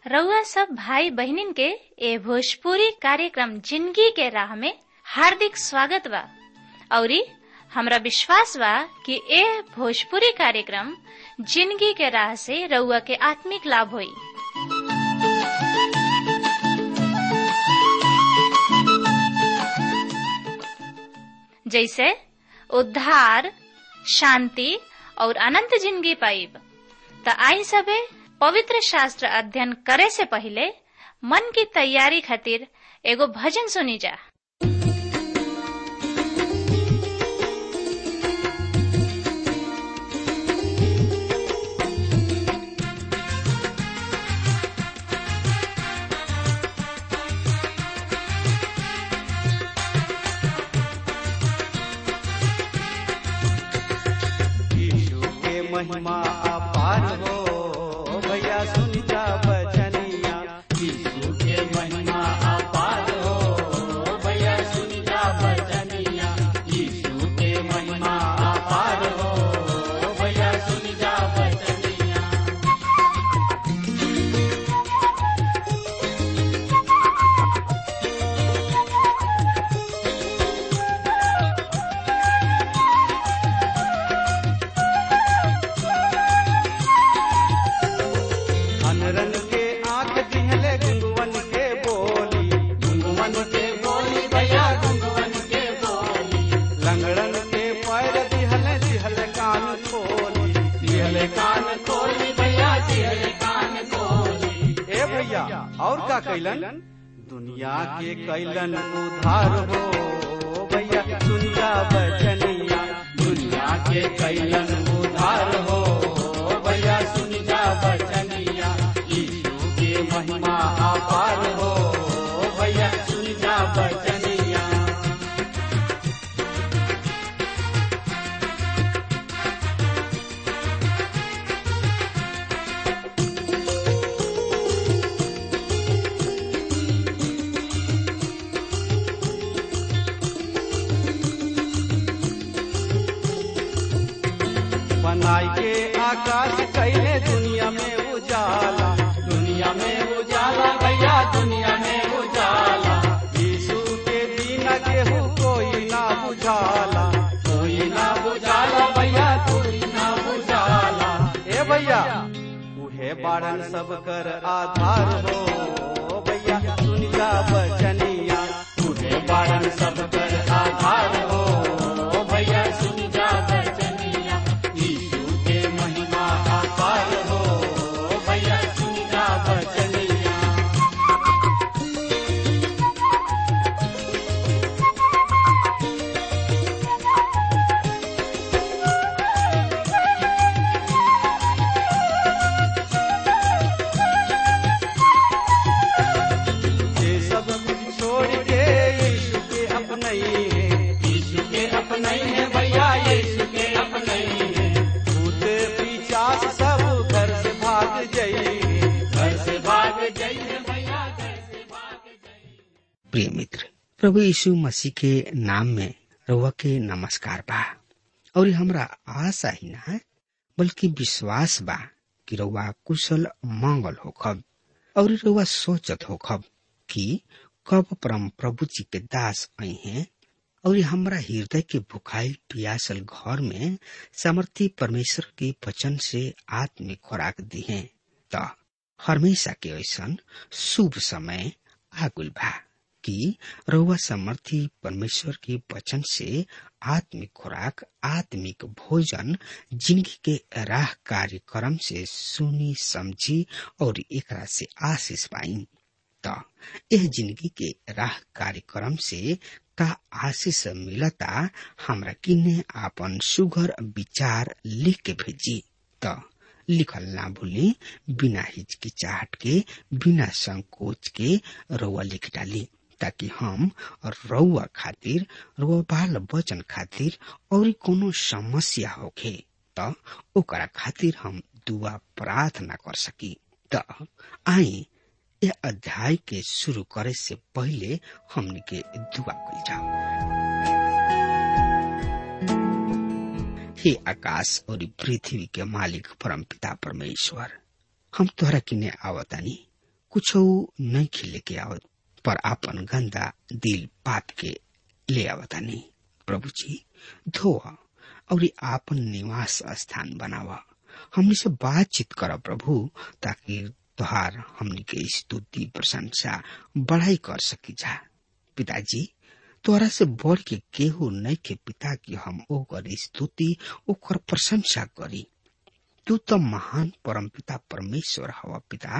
रउआ सब भाई बहिनीन के ए भोजपुरी कार्यक्रम जिंदगी के राह में हार्दिक स्वागत बा औरी हमरा विश्वास बा कि ए भोजपुरी कार्यक्रम जिंदगी के राह से रउआ के आत्मिक लाभ होई जैसे उद्धार शांति और अनंत जिंदगी पाइब त आई सबे पवित्र शास्त्र अध्ययन करे से पहले मन की तैयारी खातिर एगो भजन सुनी जा यीशु के महिमा अपार हो भैया सुन जा बचनिया यीशु के महिमा अपार हो भैया सुन जा बचनिया यीशु के महिमा अपार हो भैया सुन जा बचनिया अनरन के आंख दिहले गुंगवन के बोली गुंगवन के बोली भैया गुंगवन के बोली लंगड़न के पैर दिहले दिहले कान खोली दिहले कान खोली भैया दिहले कान खोली ए भैया और का कैलन दुनिया के कैलन उधार हो भैया दुनिया बचनिया दुनिया के कैलन उधार हो भैया सुन जा बचनिया यीशु के महिमा अपार हो भैया सुन जा बचनिया बनाई के आकाश कैले दुनिया में उजाला दुनिया में उजाला भैया दुनिया में उजाला यीशु के बिना केहू कोई ना बुझाला कोई ना बुझाला भैया कोई ना बुझाला ए भैया उहे बाड़न सब कर आधार हो भैया सुन जा बचनिया उहे बाड़न सब कर आधार हो भैया सुन जा बचनिया यीशु के महिमा अपार हो भैया सुन जा बचनिया ये सब कुछ छोड़ के यीशु के अपने है यीशु के अपने है भैया यीशु के अपने है भूत पिचास सब घर से भाग जाइए घर से भाग जाइए भैया घर से भाग जाइए प्रिय मित्र प्रभु यीशु मसीह के नाम में रउआ के नमस्कार बा और हमरा आशा ही ना है बल्कि विश्वास बा कि रउआ कुशल मंगल होखब और रउआ सोचत होखब कि कब परम प्रभु जी के दास आई हैं और हमरा हृदय के भुखाइल पियासल घर में सामर्थी परमेश्वर के वचन से आत्मिक खुराक दी है त हमेशा के ऐसन शुभ समय आगुल बा कि रउआ समर्थी परमेश्वर के वचन से आत्मिक खुराक आत्मिक भोजन जिंदगी के राह कार्यक्रम से सुनी समझी और एकरा से आशीष पाई त यह जिंदगी के राह कार्यक्रम से का आशीष मिलता हमरा किने आपन सुघर विचार लिख के भेजी त लिखल ना भूली बिना हिचकिचाहट के बिना संकोच के रउआ लिख डाली ताकि हम रउआ खातिर रउआ बाल वचन खातिर और कोनो समस्या होखे त ओकरा खातिर हम दुआ प्रार्थना कर सकी त आई यह अध्याय के शुरू करे से पहले हमने के दुआ कल जाओ हे आकाश और पृथ्वी के मालिक परम पिता परमेश्वर हम तोहरा किने आवतानी कुछ नहीं खिले के आवत पर आपन गंदा दिल पाप के ले आवतानी प्रभु जी धोआ और आपन निवास स्थान बनावा हमने से बातचीत कर प्रभु ताकि तुहार हमने के स्तुति प्रशंसा बढ़ाई कर सकी जा पिताजी तोरा से बढ़ के केहू नहीं के पिता की हम ओकर स्तुति ओकर प्रशंसा करी तू तो महान परम पिता परमेश्वर हवा पिता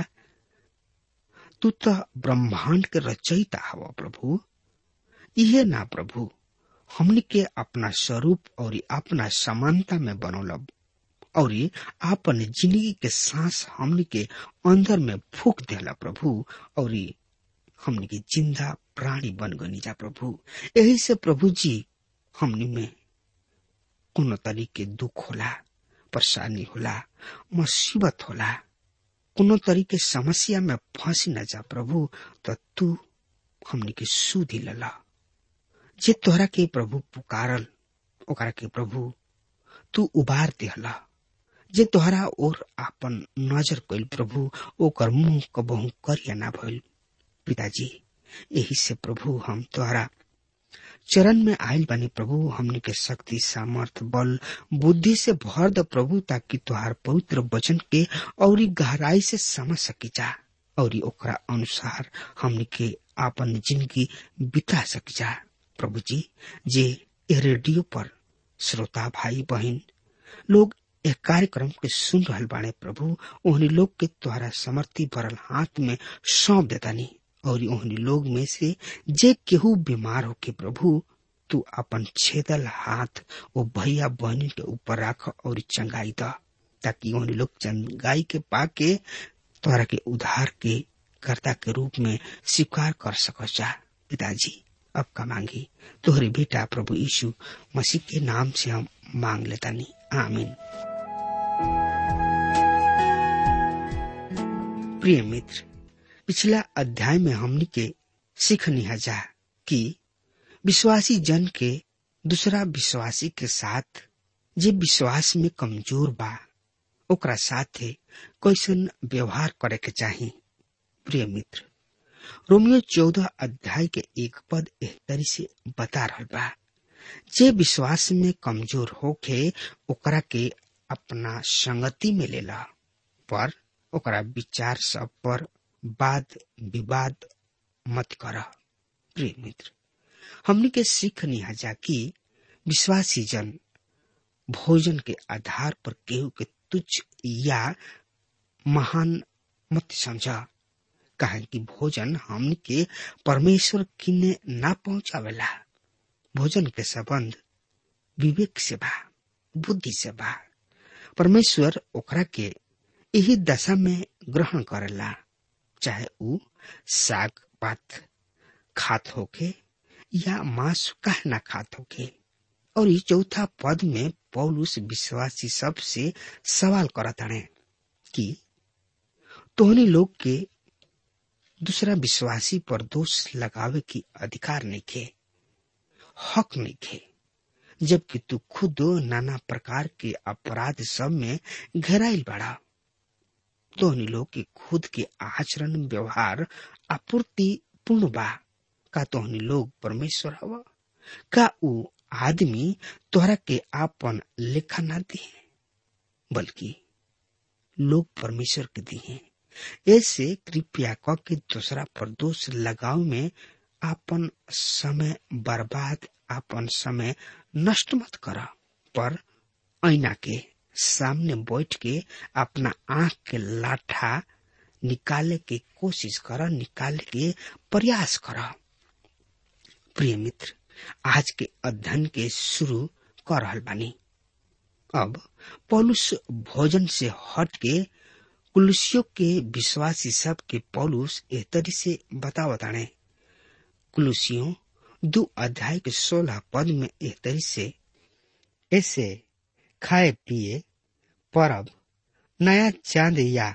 तू तो ब्रह्मांड के रचयिता हवा प्रभु इहे ना प्रभु हमने के अपना स्वरूप और अपना समानता में बनौलब और आपन जिंदगी के सांस हमने के अंदर में फूक देला प्रभु और हमने के जिंदा प्राणी बन गनी जा प्रभु यही से प्रभु जी हमने में कोनो तरीके दुख होला परेशानी होला मुसीबत होला कोनो तरीके समस्या में फंसी न जा प्रभु तो तू हमने के सुधी लला जे तोहरा के प्रभु पुकारल ओकरा के प्रभु तू उबार दिहला जे तोहरा और आपन नजर कैल प्रभु ओकर मुंह कबहू करिया ना भइल पिताजी यही से प्रभु हम तोहरा चरण में आयल बानी प्रभु हमने के शक्ति सामर्थ बल बुद्धि से भर द प्रभु ताकि तुहार पवित्र वचन के और गहराई से समझ सकी जा और ओकरा अनुसार हमने के आपन जिंदगी बिता सकी जा प्रभु जी जे ए रेडियो पर श्रोता भाई बहन लोग एक कार्यक्रम के सुन रहल बाणे प्रभु ओहनी लोग के तुहरा समर्थी भरल हाथ में सौंप देतानी और ओहनी लोग में से जे केहू बीमार होके प्रभु तू अपन छेदल हाथ वो भैया बहनी के ऊपर राख और चंगाई द ताकि ओहनी लोग चंगाई के पाके तोहरा के उधार के कर्ता के रूप में स्वीकार कर सको जा पिताजी अब का मांगी तोहरे बेटा प्रभु यीशु मसीह के नाम से हम मांग लेतानी आमीन प्रिय मित्र पिछला अध्याय में हमनी के सीखनी जा कि विश्वासी जन के दूसरा विश्वासी के साथ जे विश्वास में कमजोर बा ओकरा साथे कैसन व्यवहार करे के चाही प्रिय मित्र रोमियो चौदह अध्याय के एक पद एह तरी से बता रहा बा जे विश्वास में कमजोर होके ओकरा के अपना संगति में लेला पर ओकरा विचार सब पर वाद विवाद मत कर प्रिय मित्र हमने के सीख जा कि विश्वासी जन भोजन के आधार पर केहू के तुच्छ या महान मत समझा कहे कि भोजन हमने के परमेश्वर किन्ने ना पहुंचावेला भोजन के संबंध विवेक से बा बुद्धि से बा परमेश्वर ओकरा के यही दशा में ग्रहण करेला चाहे ऊ साग पात खात होके या मांस कह ना खात होके और ये चौथा पद में पौलुस विश्वासी सब से सवाल करत हणे कि तोहनी लोग के दूसरा विश्वासी पर दोष लगावे की अधिकार नहीं खे हक नहीं खे जबकि तू खुद नाना प्रकार के अपराध सब में घेराइल बड़ा तोहनी लोग के खुद के आचरण व्यवहार आपूर्ति पूर्ण बा का तोहनी लोग परमेश्वर हवा का ऊ आदमी तोहरा के आपन लेखा ना दिए बल्कि लोग परमेश्वर के दिए ऐसे कृपया क के दूसरा पर दोष लगाव में आपन समय बर्बाद आपन समय नष्ट मत कर पर ऐना के सामने बैठ के अपना आंख के लाठा निकाले के कोशिश कर निकाले के प्रयास कर प्रिय मित्र आज के अध्ययन के शुरू कर रहल बानी अब पौलुस भोजन से हट के कुलुसियों के विश्वासी सब के पौलुस एह तरी से बता बताने कुलुसियों दो अध्याय के सोलह पद में एह तरी से ऐसे खाए पिए परब नया चांद या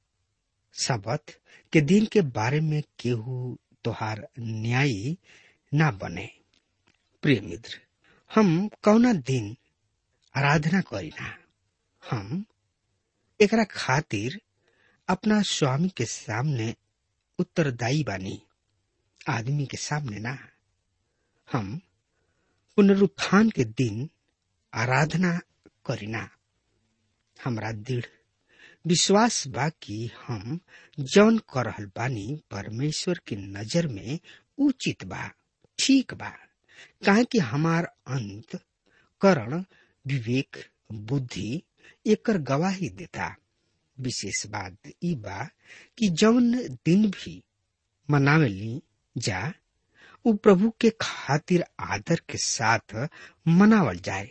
सबत के दिन के बारे में केहू तोहार न्यायी ना बने प्रिय मित्र हम कौना दिन आराधना करीना हम एकरा खातिर अपना स्वामी के सामने उत्तरदायी बानी आदमी के सामने ना हम पुनरुत्थान के दिन आराधना करीना हमरा दृढ़ विश्वास बा कि हम जौन कर रहल बानी परमेश्वर की नजर में उचित बा ठीक बा काहे कि हमार अंत करण विवेक बुद्धि एकर गवाही देता विशेष बात ई बा कि जौन दिन भी मनावेली जा उ प्रभु के खातिर आदर के साथ मनावल जाए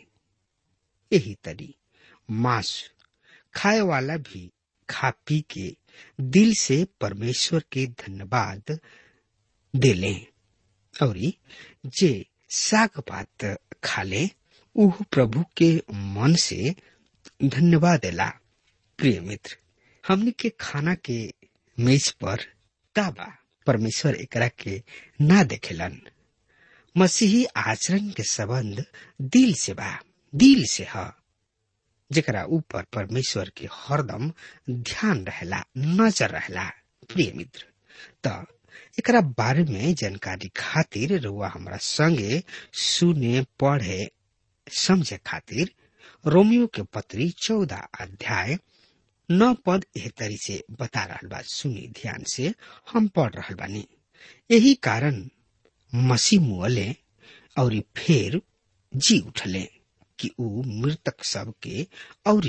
यही तरी मांस खाए वाला भी खा पी के दिल से परमेश्वर के धन्यवाद देले और जे साग पात खाले उह प्रभु के मन से धन्यवाद देला प्रिय मित्र हमने के खाना के मेज पर ताबा परमेश्वर एकरा के ना देखेलन मसीही आचरण के संबंध दिल से बा दिल से ह जेकरा ऊपर परमेश्वर के हरदम ध्यान रहेला नजर रहेला प्रिय मित्र त एकरा बारे में जानकारी खातिर रुआ हमरा संगे सुने पढ़े समझे खातिर रोमियो के पत्री चौदह अध्याय नौ पद एह तरी से बता रहल बा सुनी ध्यान से हम पढ़ रहल बानी यही कारण मसीह मुअले और फिर जी उठले कि ऊ मृतक सब के और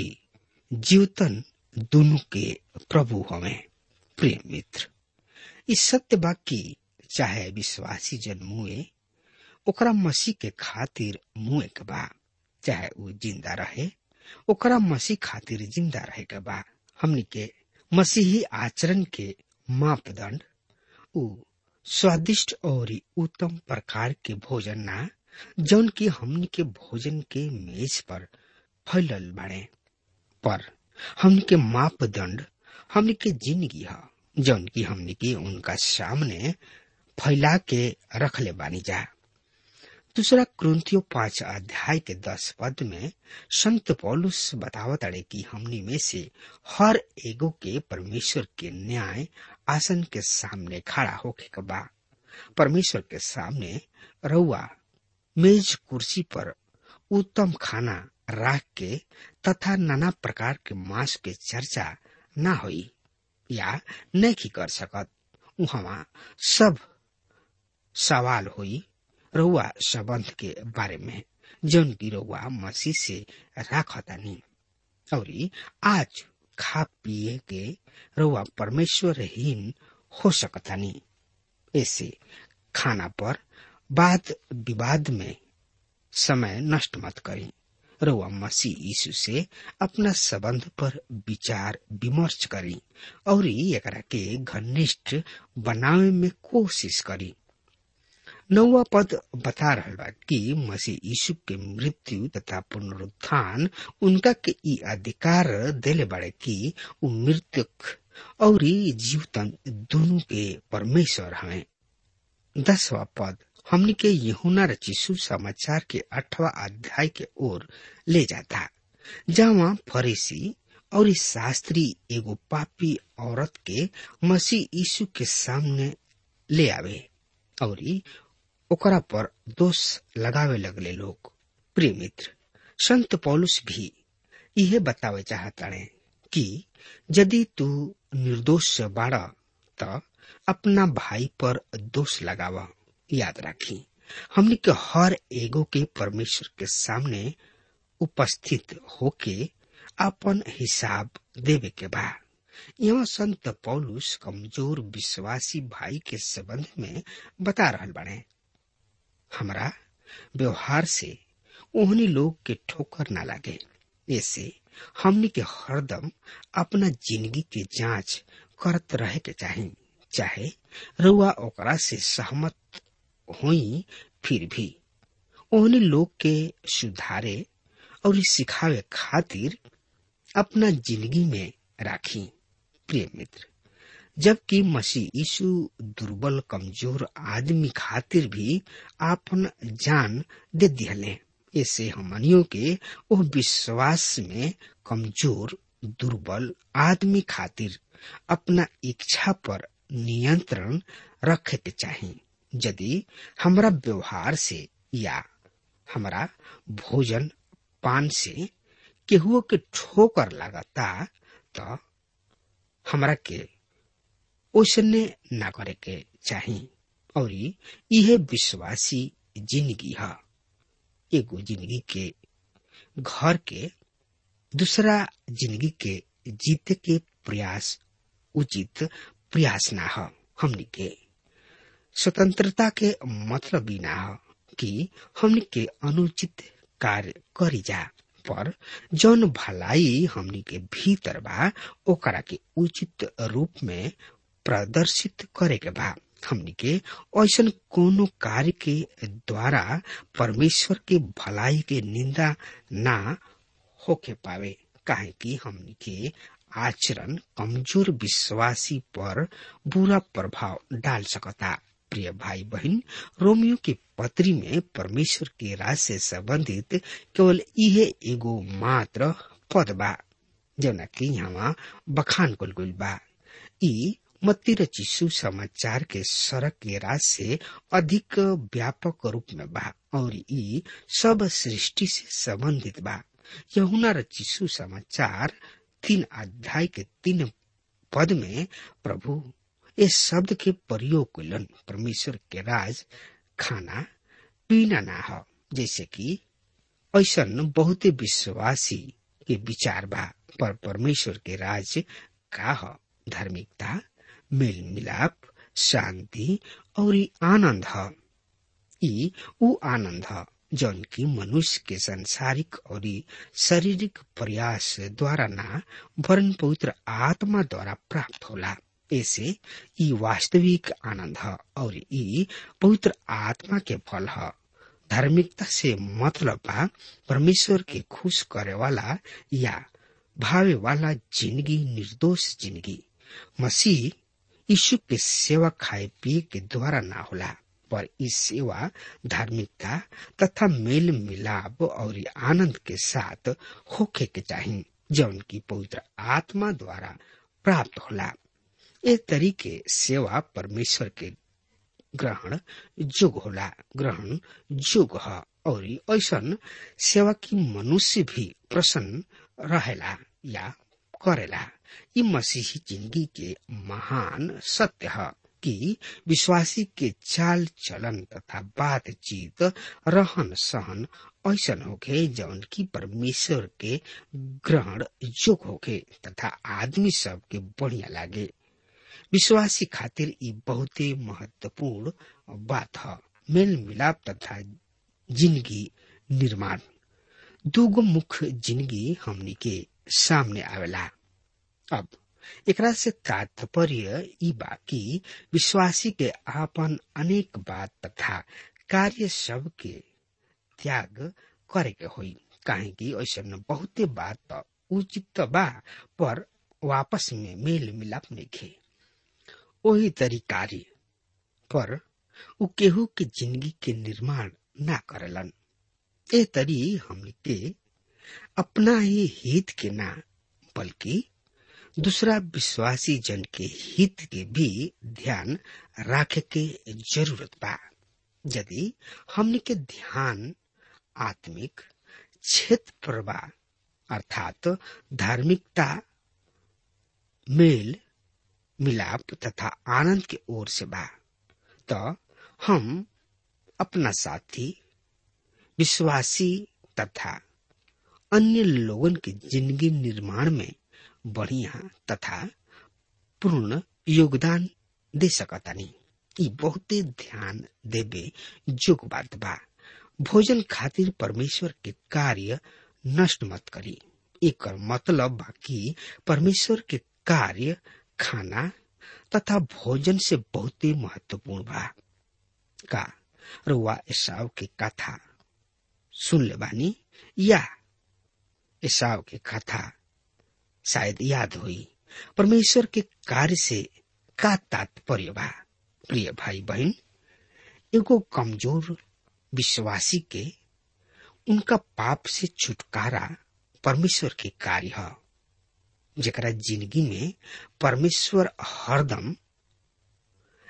जीवतन दोनों के प्रभु हवे प्रिय मित्र इस सत्य बा कि चाहे विश्वासी जन मुए ओकरा मसीह के खातिर मुए के बा चाहे ऊ जिंदा रहे ओकरा मसीह खातिर जिंदा रहे के बा हमनी के मसीही आचरण के मापदंड ऊ स्वादिष्ट और उत्तम प्रकार के भोजन ना जौन की हमनी के भोजन के मेज पर फैलल बाड़े पर हमनी के मापदंड हमनी के जिंदगी है जौन की हमनी के उनका सामने फैला के रखले बानी जा दूसरा क्रंथियो पांच अध्याय के दस पद में संत पौलुस बतावत अड़े कि हमनी में से हर एगो के परमेश्वर के न्याय आसन के सामने खड़ा होके के बा परमेश्वर के सामने रउआ मेज कुर्सी पर उत्तम खाना राख के तथा नाना प्रकार के मांस के चर्चा ना होई या नहीं कर सकत उहवा सब सवाल हुई रउआ संबंध के बारे में जौन की रउआ मसीह से राखतानी और आज खा पिए के रउआ परमेश्वरहीन हो सकतानी ऐसे खाना पर वाद विवाद में समय नष्ट मत करी रउआ मसीह यीशु से अपना संबंध पर विचार विमर्श करी और एकरा के घनिष्ठ बनावे में कोशिश करी नौवा पद बता रहा बा कि मसीह यीशु के मृत्यु तथा पुनरुत्थान उनका के ई अधिकार देले बाड़े कि उ मृतक और जीवतन दोनों के परमेश्वर हमें दसवा पद हमनी के यहुना रचिसु समाचार के अठवा अध्याय के ओर ले जाता जहाँ फरीसी और शास्त्री एगो पापी औरत के मसीह यीशु के सामने ले आवे और ओकरा पर दोष लगावे लगले लोग प्रिय मित्र संत पौलुस भी यह बतावे चाहताड़े कि यदि तू निर्दोष बाड़ त अपना भाई पर दोष लगावा याद राखी हमने के हर एगो के परमेश्वर के सामने उपस्थित होके अपन हिसाब देवे के बा यहाँ संत पौलुस कमजोर विश्वासी भाई के संबंध में बता रहल बने हमरा व्यवहार से ओहनी लोग के ठोकर ना लगे ऐसे हमने के हरदम अपना जिंदगी के जांच करत रहे के चाही चाहे रुआ ओकरा से सहमत होई फिर भी ओहनी लोग के सुधारे और सिखावे खातिर अपना जिंदगी में राखी प्रिय मित्र जबकि मसीह यीशु दुर्बल कमजोर आदमी खातिर भी आपन जान दे दिहले ऐसे हमनियों के वो विश्वास में कमजोर दुर्बल आदमी खातिर अपना इच्छा पर नियंत्रण रखे के चाही यदि हमरा व्यवहार से या हमरा भोजन पान से केहुओ के ठोकर लागता तो हमरा के ओसने ना करे के चाही और यह विश्वासी जिंदगी है एगो जिंदगी के घर के दूसरा जिंदगी के जीते के प्रयास उचित प्रयास ना हो हमनी के स्वतंत्रता के मतलब ही ना हो कि हमनी के अनुचित कार्य करी जा पर जौन भलाई हमनी के भीतर बा ओकरा के उचित रूप में प्रदर्शित करे के बा हमनी के ऐसन कोनो कार्य के द्वारा परमेश्वर के भलाई के निंदा ना होके पावे काहे कि हमनी के आचरण कमजोर विश्वासी पर बुरा प्रभाव डाल सकता प्रिय भाई बहन रोमियो की पत्री में परमेश्वर के राज से संबंधित केवल इहे एगो मात्र पद बा जौना कि यहाँ बखान कुल गुल बा ई मत्ती रची सुसमाचार के सड़क के राज से अधिक व्यापक रूप में बा और ई सब सृष्टि से संबंधित बा यहुना रची सुसमाचार तीन अध्याय के तीन पद में प्रभु इस शब्द के प्रयोग कलन परमेश्वर के राज खाना पीना ना हो जैसे कि ऐसा बहुते विश्वासी के विचार बा पर परमेश्वर के राज का हो धार्मिकता मेल मिलाप शांति और आनंद है ई ऊ आनंद है जौन की मनुष्य के सांसारिक और शारीरिक प्रयास द्वारा ना वरन पवित्र आत्मा द्वारा प्राप्त होला ऐसे ई वास्तविक आनंद है और ई पवित्र आत्मा के फल है धार्मिकता से मतलब बा परमेश्वर के खुश करे वाला या भावे वाला जिंदगी निर्दोष जिंदगी मसीह यीशु के सेवा खाए पिए के द्वारा ना होला पर इस सेवा धार्मिकता तथा मेल मिलाप और आनंद के साथ होखे के चाहिए जौन की पवित्र आत्मा द्वारा प्राप्त होला ए तरीके सेवा परमेश्वर के ग्रहण जोग होला ग्रहण जोग है और ऐसा सेवा की मनुष्य भी प्रसन्न रहेला या करेला ये मसीही जिंदगी के महान सत्य है कि विश्वासी के चाल चलन तथा बातचीत रहन सहन ऐसा होके जौन की परमेश्वर के ग्रहण जोग होके तथा आदमी सब के बढ़िया लागे विश्वासी खातिर ई बहुते महत्वपूर्ण बात है मेल मिलाप तथा जिंदगी निर्माण दूगो मुख्य जिंदगी हमनी के सामने आवेला अब एकरा से तात्पर्य ई बा कि विश्वासी के आपन अनेक बात तथा कार्य सब के त्याग करे के होई काहे कि ऐसा बहुते बात तो उचित बा पर वापस में मेल मिलाप नहीं वही तरीकारी पर उ केहू के जिंदगी के निर्माण ना करलन ए तरी हमने के अपना ही हित के ना बल्कि दूसरा विश्वासी जन के हित के भी ध्यान रखे के जरूरत बा यदि हमने के ध्यान आत्मिक क्षेत्र पर बा अर्थात धार्मिकता मेल मिलाप तथा आनंद के ओर से बा तो हम अपना साथी विश्वासी तथा अन्य लोगन के जिंदगी निर्माण में बढ़िया तथा पूर्ण योगदान दे सकतानी ई बहुते ध्यान देवे जोग बात बा भोजन खातिर परमेश्वर के कार्य नष्ट मत करी एक मतलब बा कि परमेश्वर के कार्य खाना तथा भोजन से बहुते महत्वपूर्ण बा का रुआ ईसाव के कथा सुन ले बानी या ईसाव के कथा शायद याद हुई परमेश्वर के कार्य से का तात्पर्य बा प्रिय भाई बहन एगो कमजोर विश्वासी के उनका पाप से छुटकारा परमेश्वर के कार्य है जरा जिंदगी में परमेश्वर हरदम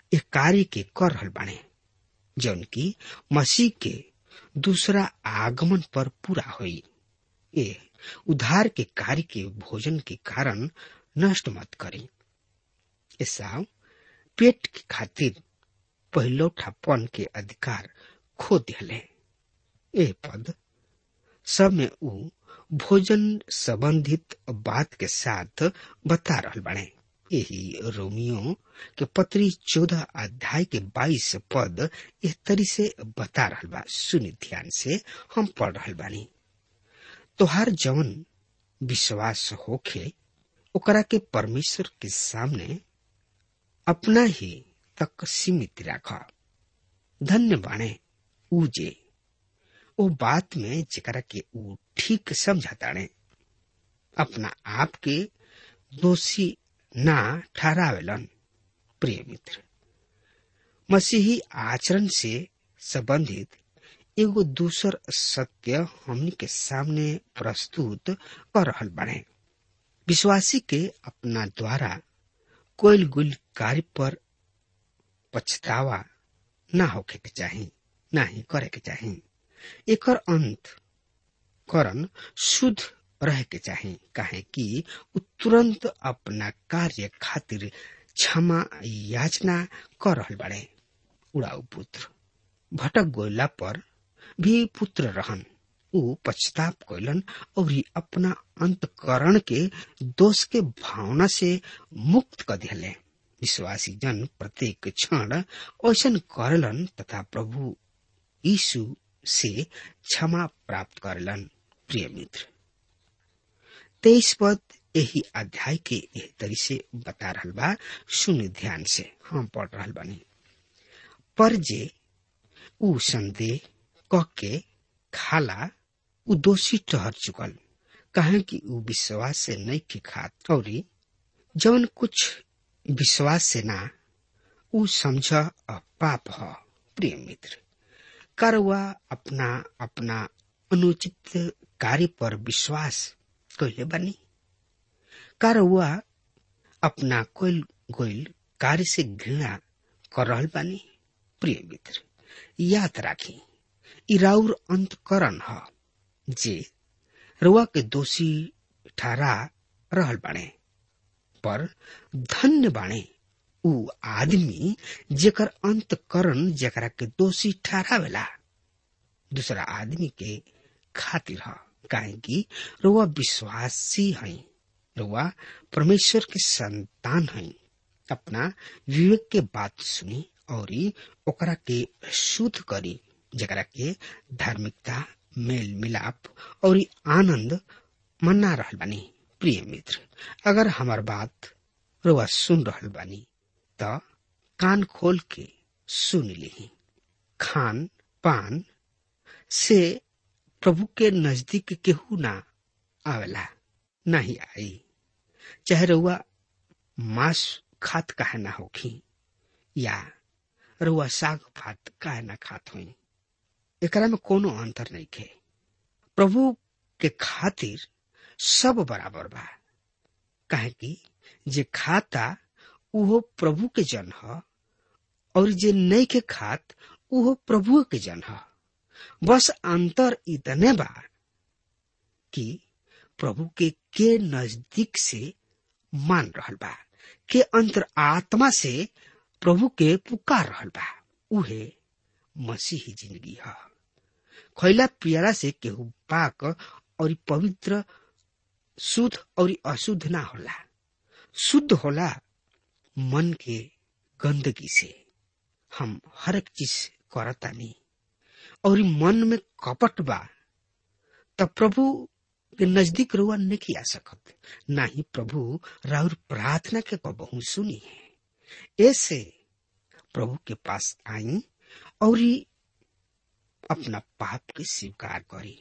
एक कार्य के कर रहल बाणे जौन की मसीह के दूसरा आगमन पर पूरा हुई ये उधार के कार्य के भोजन के कारण नष्ट मत करी ऐसा पेट के खातिर पहिलौठापन के अधिकार खो दिले ए पद सब में ऊ भोजन संबंधित बात के साथ बता रहल बाणे यही रोमियो के पत्री चौदह अध्याय के बाईस पद इस तरी से बता रहल बा सुनि ध्यान से हम पढ़ रहल बानी तोहार जवन विश्वास होखे ओकरा के परमेश्वर के सामने अपना ही तक सीमित राख धन्य बाणे ऊ जे ओ बात में जेकरा के ऊ ठीक समझाताणे अपना आप के दोषी ना ठहरावेलन प्रिय मित्र मसीही आचरण से संबंधित एगो दूसर सत्य हमनी के सामने प्रस्तुत कर रहल बने विश्वासी के अपना द्वारा कोयल गुल कार्य पर पछतावा ना होके के चाही ना ही करे के चाही एकर अंत करन शुद्ध रह के चाही काहे कि उ तुरंत अपना कार्य खातिर क्षमा याचना कर रहल बाड़े उड़ाऊ पुत्र भटक गोयला पर भी पुत्र रहन ऊ पश्चाताप कैलन और अपना अंतकरण के दोष के भावना से मुक्त कर दिले विश्वासी जन प्रत्येक क्षण ऐसा करलन तथा प्रभु यीशु से क्षमा प्राप्त करलन प्रिय मित्र तेईस पद यही अध्याय के एह तरी से बता रहल बा सुन ध्यान से हम पढ़ रहल बानी पर जे ऊ संदेह कह के खाला ऊ दोषी ठहर चुकल कहे कि ऊ विश्वास से नहीं के खात और जवन कुछ विश्वास से ना ऊ समझ पाप ह प्रिय मित्र करवा अपना अपना अनुचित कार्य पर विश्वास कैले बनी करवा अपना कोयल गोयल कार्य से घृणा कर रहल बानी प्रिय मित्र याद राखी इराउर अंतकरण ह जे रुआ के दोषी ठहरा रहल बाणे पर धन्य बाणे ऊ आदमी जेकर अंतकरण जेकरा के दोषी ठहरावेला दूसरा आदमी के खातिर ह काहे कि रुआ विश्वासी है रुआ परमेश्वर के संतान है अपना विवेक के बात सुनी और ओकरा के शुद्ध करी जकरा के धार्मिकता मेल मिलाप और आनंद मना रहल बानी प्रिय मित्र अगर हमार बात रुआ सुन रहल बानी त कान खोल के सुन ली खान पान से प्रभु के नजदीक केहू ना आवेला नहीं आई चाहे रुआ मांस खात काहे ना होखी या रुआ साग भात काहे ना खात हुई एकरा में कोनो अंतर नहीं खे प्रभु के खातिर सब बराबर बा काहे कि जे खाता उहो प्रभु के जन ह और जे नहीं के खात उहो प्रभु के जन ह बस अंतर इतने बा कि प्रभु के के नजदीक से मान रहल बा के अंतर आत्मा से प्रभु के पुकार रहल बा उहे मसीही जिंदगी है खैला पियला से केहू पाक और पवित्र शुद्ध और अशुद्ध ना होला शुद्ध होला मन के गंदगी से हम हर एक चीज करतानी और मन में कपट बा तब प्रभु के नजदीक रुआ नहीं आ सकत ना ही प्रभु राउर प्रार्थना के कबहू सुनी है ऐसे प्रभु के पास आई और अपना पाप के स्वीकार करी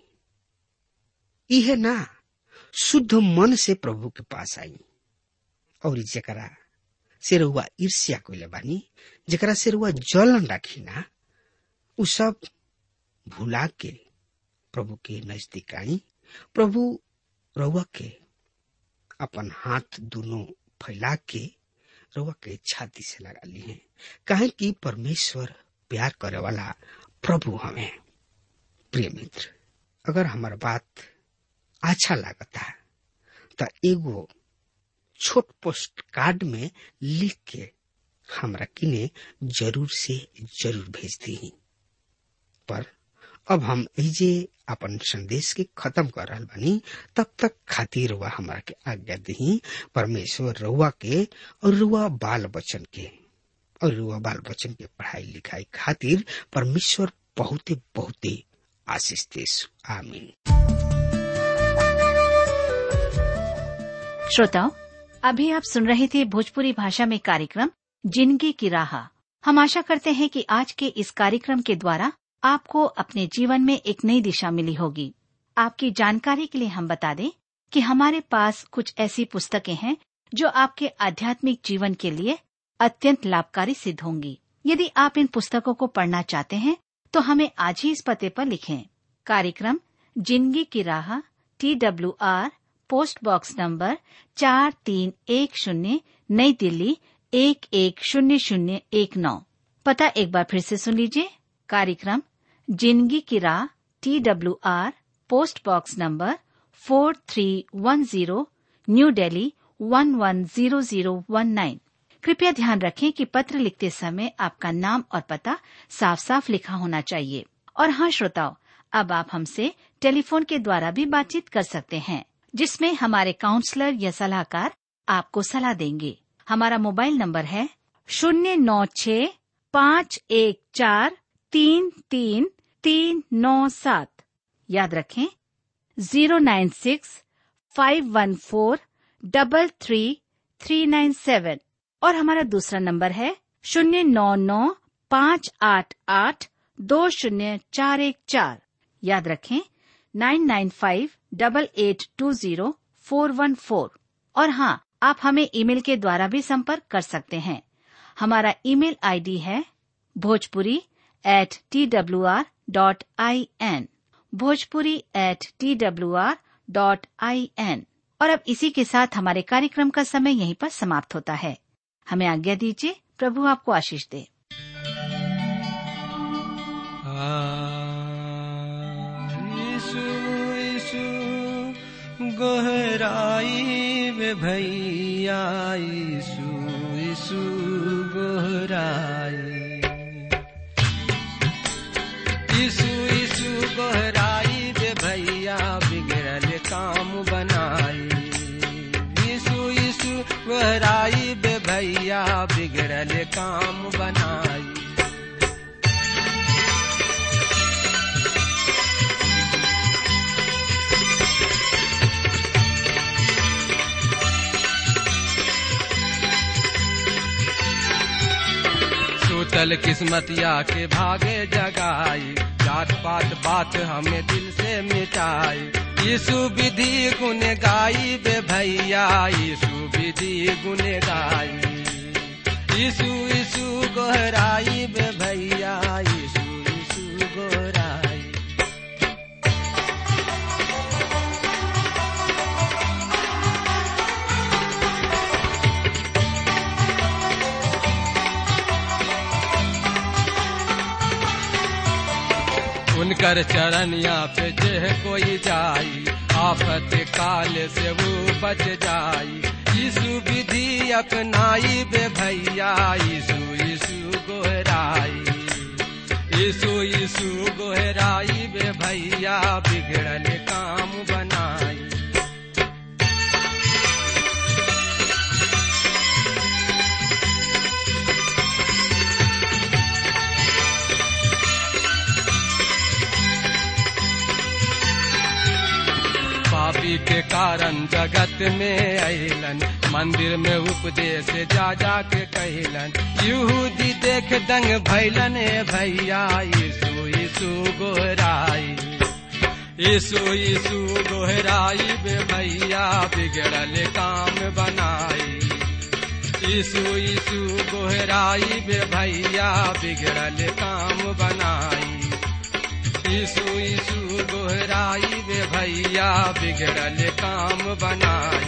यह ना शुद्ध मन से प्रभु के पास आई और जकरा से रुआ ईर्ष्या कोइले बानी जकरा से रुआ जलन राखी ना उ सब भुला के प्रभु के नजदीक आई प्रभु रउआ के अपन हाथ दोनों फैला के रुआ के छाती से लगा ली है कहे कि परमेश्वर प्यार करे वाला प्रभु हमें प्रिय मित्र अगर हमार बात अच्छा लागता तो एगो छोट पोस्ट कार्ड में लिख के हमरा किने जरूर से जरूर भेज दी पर अब हम एजे अपन संदेश के खत्म कर रहा बानी तब तक खातिर रुआ हमारा के आज्ञा दी परमेश्वर रुआ के और रुआ बाल बच्चन के और रुआ बाल बच्चन के पढ़ाई लिखाई खातिर परमेश्वर बहुते बहुते आशीष देश आमीन श्रोताओं अभी आप सुन रहे थे भोजपुरी भाषा में कार्यक्रम जिंदगी की राह हम आशा करते हैं कि आज के इस कार्यक्रम के द्वारा आपको अपने जीवन में एक नई दिशा मिली होगी आपकी जानकारी के लिए हम बता दें कि हमारे पास कुछ ऐसी पुस्तकें हैं जो आपके आध्यात्मिक जीवन के लिए अत्यंत लाभकारी सिद्ध होंगी यदि आप इन पुस्तकों को पढ़ना चाहते हैं तो हमें आज ही इस पते पर लिखें कार्यक्रम जिंदगी की राह T W R post box number चार तीन एक शून्य नई दिल्ली एक एक शून्य शून्य एक नौ पता एक बार फिर से सुन लीजिए कार्यक्रम जिंदगी की राह T W R post box number four three one zero new Delhi one one zero zero one nine कृपया ध्यान रखें कि पत्र लिखते समय आपका नाम और पता साफ साफ लिखा होना चाहिए और हाँ श्रोताओं अब आप हमसे टेलीफोन के द्वारा भी बातचीत कर सकते हैं जिसमें हमारे काउंसलर या सलाहकार आपको सलाह देंगे हमारा मोबाइल नंबर है शून्य नौ छ पाँच एक चार तीन तीन तीन नौ सात याद रखें zero nine six five one four double three three nine seven और हमारा दूसरा नंबर है शून्य नौ नौ पाँच आठ आठ दो शून्य चार एक चार याद रखें nine nine five double eight two zero four one four और हाँ आप हमें ईमेल के द्वारा भी संपर्क कर सकते हैं हमारा ईमेल आईडी है Bhojpuri at T W R dot I N Bhojpuri at T W R dot I N और अब इसी के साथ हमारे कार्यक्रम का समय यहीं पर समाप्त होता है हमें आज्ञा दीजिए प्रभु आपको आशीष दे यीशु यीशु गोहराई में भैया यीशु यीशु गोहराई यीशु यीशु गोहराई में भैया बिगड़ल काम बनाई यीशु यीशु गोहराई में भैया बिगड़ल काम बनाई सूतल किस्मतिया के भागे जगाई जात पात बात हमें दिल से मिटाई यीशु विधि गुण गाई बे भैया यीशु विधि गुण गाई यीशु यीशु गोहराई बे भैया यीशु यीशु गोहराई उनकर चरनिया पे जे कोई जाई आफत काल से वो बच जाई यीशु विधि अपनाई बे भैया यीशु यीशु गोहराई यीशु यीशु गोहराई बे भैया बिगड़ल काम बनाई पापी के कारण जगत में अलन मंदिर में उपदेश जा जा के कहलन यहूदी देख दंग भैलन ए भैया यीशु यीशु गोहराई यीशु यीशु गोहराई बे भैया बिगड़ल काम बनाई यीशु यीशु गोहराई बे भैया बिगड़ल काम बनाई यीशु यीशु गोहराई बे भैया बिगड़ल काम बनाई